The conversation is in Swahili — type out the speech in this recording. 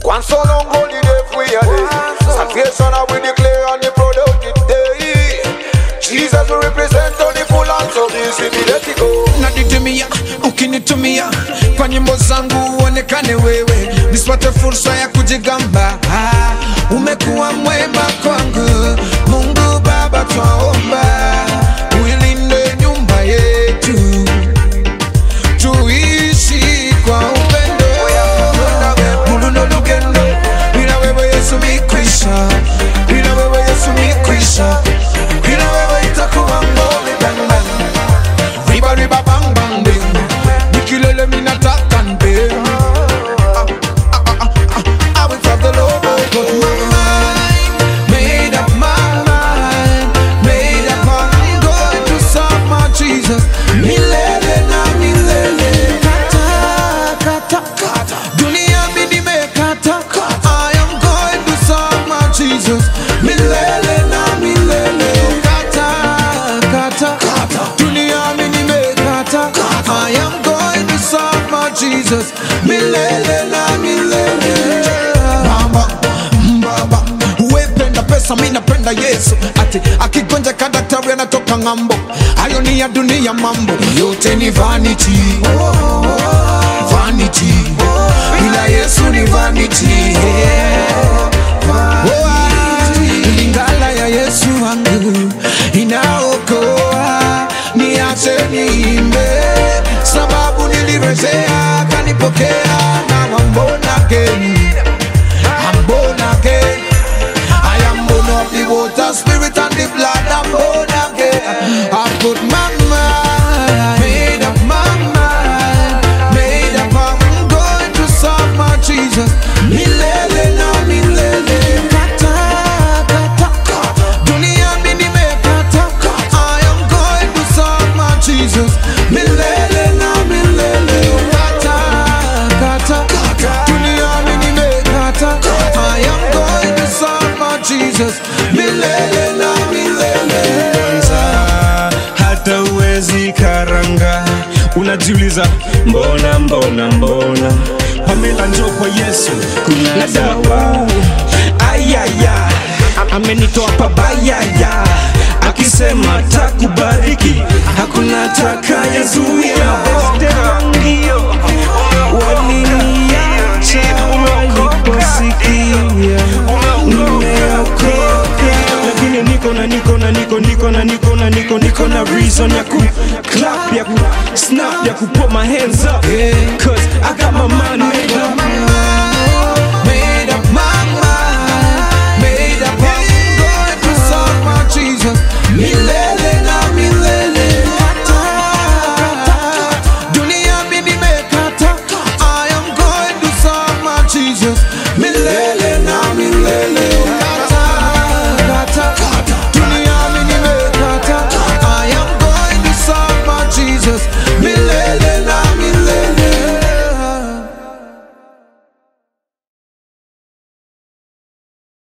One so long holy day for your day. Salvation I will declare on the productive day. Jesus will represent on the full and so easy me let it go. naditumia ukinitumia kwa nyimbo zangu uonekane wewe nisipate fursa ya kujigamba Ah, umekuwa mwema kwangu mungu baba twaomba uilinde nyumba yetu tuishi kwa upendo muluno lugendo bila wewe yesu mikwisha bila wewe yesu mikwisha bila wewe itakuwa ngome bang bang riba riba bang bang bing nikilele minataka nbe I will serve the Lord Got my mind made up my mind made up I'm going to serve my Jesus milele na milele kata kata dunia mimi nimekata I am going to serve my Jesus milele na milele kata kata dunia mimi nimekata I am going to serve my Jesus milele na milele Baba, mbaba wependa pesa mi napenda yesu ati akigonja kadaktari anatoka ng'ambo hayo ni ya dunia mambo yote ni vanity vanity ila yesu ni vanity Oh, ah, lingala ya yesu wangu inaokoa niache niimbe sababu nilirejea kanipokea na wambona again I'm born again. I am born of the water, spirit, and the blood. I'm born again. I put my mind, made up my mind, made up. I'm going to serve my Jesus. Milele na milele. Kata, kata, kata. Dunia mimi nimekata. I am going to serve my Jesus. Milele na milele. Kata, kata, kata. Dunia mimi nimekata. I am going to serve my Jesus. Milele na milele. kwanza hata uwezi karanga unajiuliza mbona mbona mbona pamela njo kwa yesu kuna dawa ayaya amenitoa pabayaya akisema takubariki hakuna takayezuia wangio waliniacha waliposikia nimeokoka lakini niko na niko na niko niko na niko na niko niko na reason ya ku clap ya ku snap ya ku put my hands up cause I got my mind made up Made up my mind, made up I'm going to serve my Jesus. Milele na milele. Kata, dunia mimi nimekata. I am going to serve my Jesus. Milele na milele. Kata, kata, dunia mimi nimekata. I am going to serve my Jesus.